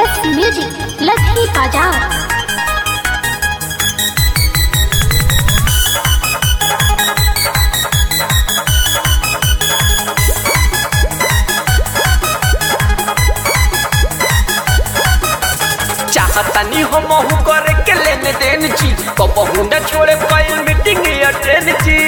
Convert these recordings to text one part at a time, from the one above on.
SS music Lakhi बाजार चाहतनी हम करे के लेन देन छी कबहू न छोड़े कई मीटिंग अटेंड छी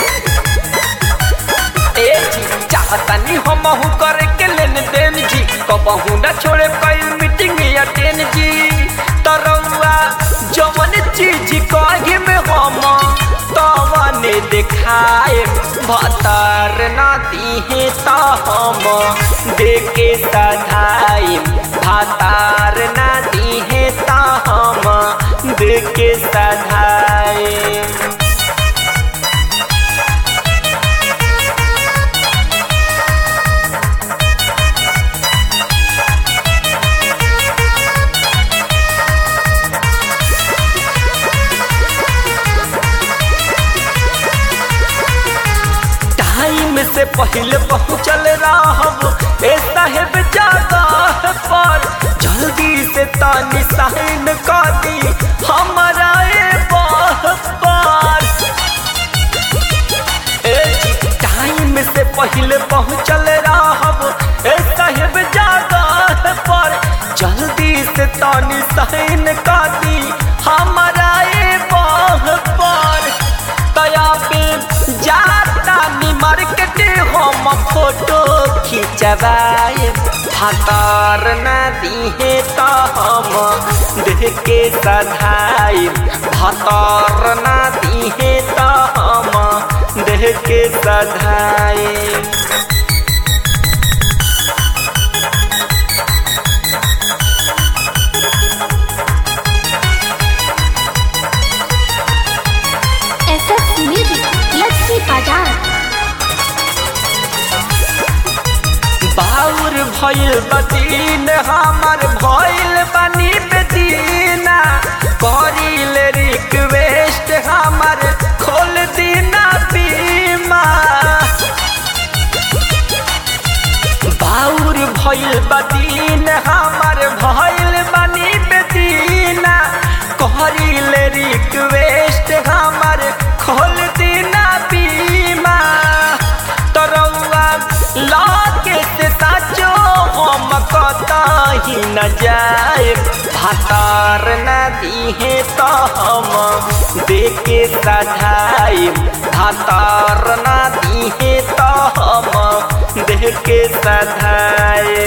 ए जी चाहतनी हम करे के लेन देन छी कबहू न छोड़े कई मीटिंग अटेंड छी तरौआ जवन चीज कहे में हम तवन देखाए भतर ना दिहे त हम देके सधाई भातार ना दिहे त हम देके सधाई टाइम से पहले पहुँचल रहब ए साहेब जगह पर जल्दी से तानी साइन कर दी हमारा ए बाह पर ए जी, टाइम से पहले पहुँचल रहब ए साहेब जगह पर जल्दी से तानी साइन कर दी हमारा ए बाह पर तया पे जाता नी मार्केट हम फोटो खिंचवाए भातार न दिहे त हम देख के सधाई भातार न दिहे त हम देख के सधाई एसएस म्यूजिक लखी बाजार बाउर भइल बदीन हमर भइल बनी बेदीना करिल रिक्वेस्ट हमर खोल दीना बीमा बाउर भइल बदीन हमर भइल बनी बेदीना करिल रिक्वेस्ट हमर खोल दीना बीमा तरौआ लाके से साचो हम कतही न जाए भातार न दिहे त हम देके सधाई भातार न दिहे त हम देके सधाई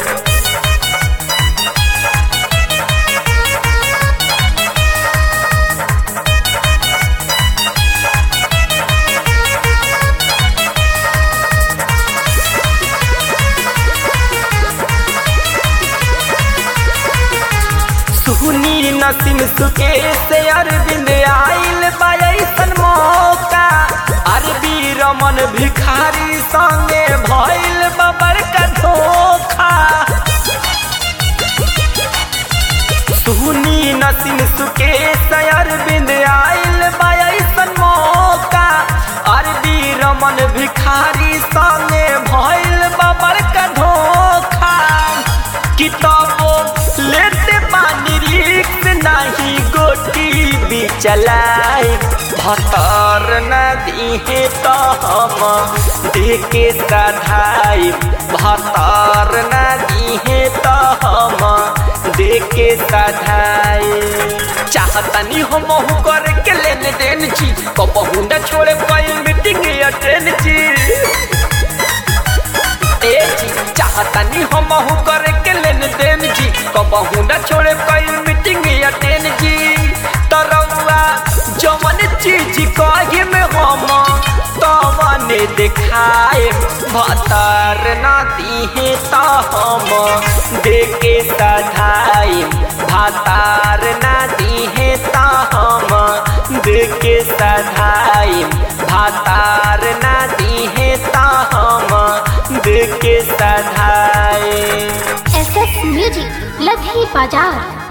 सुनी नसीम सुके से अरविंद आइल बाइसन मौका अरबी रमन भिखारी संगे भइल बबर का धोखा सुनी नसीम सुके से अरविंद आइल बाइसन मौका अरबी रमन भिखारी संगे भइल बबर का धोखा किताबो लेते पानी रिक्स नहीं गोटी भी चलाए भतर न दिहे तो हम देके सधाई भतर न दिहे तो हम देके सधाई चाहतनी हम करे के लेन देन छी कबहू न छोड़े कोई मीटिंग अटेंड छी ए जी चाहतनी हम करे के लेन देन जी कबहू न छोड़े कोई मीटिंग अटेंड जी तरौआ जवन चीज कहे में हम तवन देखाए भतर न दिहे त हम देके सधाई भातार न दिहे त हम देके सधाई भातार न दिहे त हम देके सधाई एसएस म्यूजिक लखी बाजार